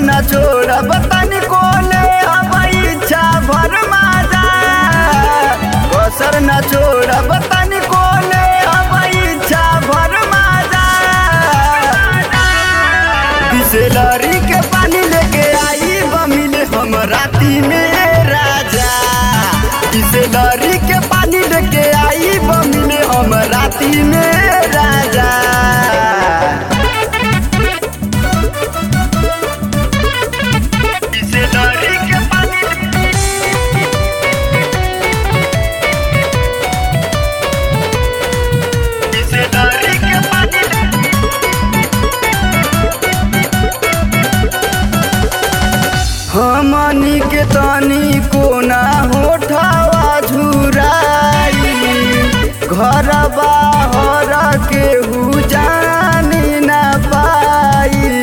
न छोड़ब तनिको ले अब इच्छा भर माजा कसर न छोड़ब तनिको ले अब इच्छा भर माजा बिसलरी के पानी लेके आई बमिले हम राती में राजा बिसलरी के पानी लेके आई बमिले हम राती में राजा बिसलरी के पानी बिसलरी के पानी हमनी के तनी कोना होठावा झुराई घर बाहर केहू जानी न पाई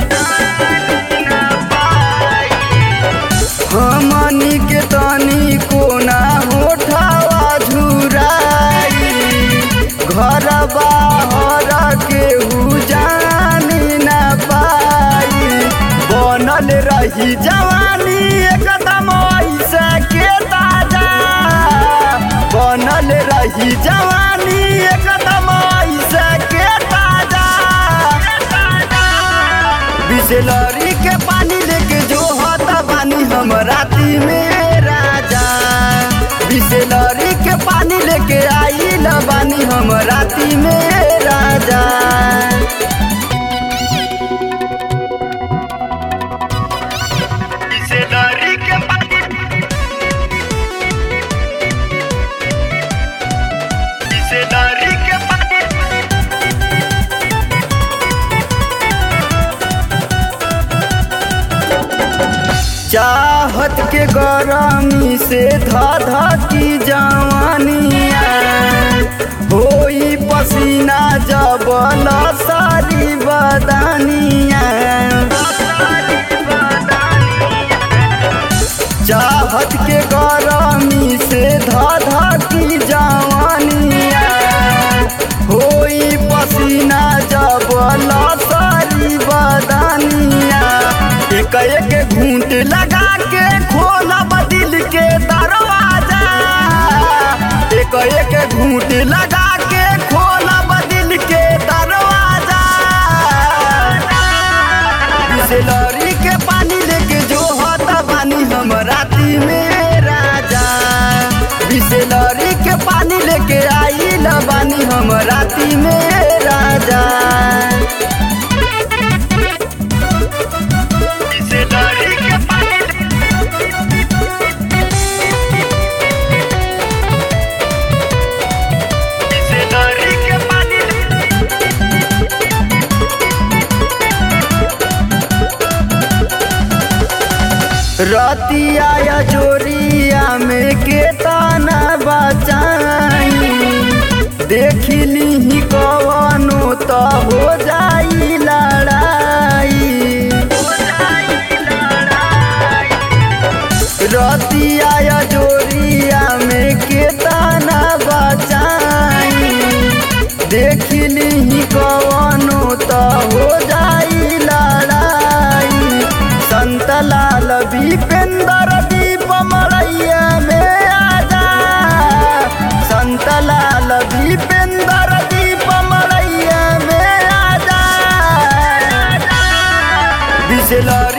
हमनी के तनी कोना होठावा झुराई घर बाहर केहू जानी न पाई बनल रही जवानी एकदम ऐसे के ताजा बनल रही जवानी एकदम ऐसे के ताजा बिसलरी के पानी लेके जो होता बानी हम राती में राजा बिसलरी के पानी लेके आई ल बानी हम राती में राजा बिसलरी के पानी बिसलरी के पानी चाहत के गरमी से धाधा की जवानिया होई पसीना जब सारी बदानिया चाहत के गरमी से धाधा की जवानिया होई पसीना जब सारी बदानिया एक एक घूंट लगा के खोलब दिल के दरवाजा एक एक घूंट लगा के खोलब दिल के दरवाजा बिसलरी के पानी लेके जो होता बानी हम राती में राजा बिसलरी के पानी लेके आई ल बानी हम राती में राजा बिसलरी के पानी बिसलरी के पानी रतिया या जोरिया में के ताना बचाई देखली ही कवनो तो हो जाई लड़ाई रतिया या जोरिया में के ताना बचाई देखली ही कवनो तो हो जाई लड़ाई संत लाल भीपेंद्र दीप मलैया में आजा संत लाल भीपेंद्र दीप मलैया में आजा बिसलरी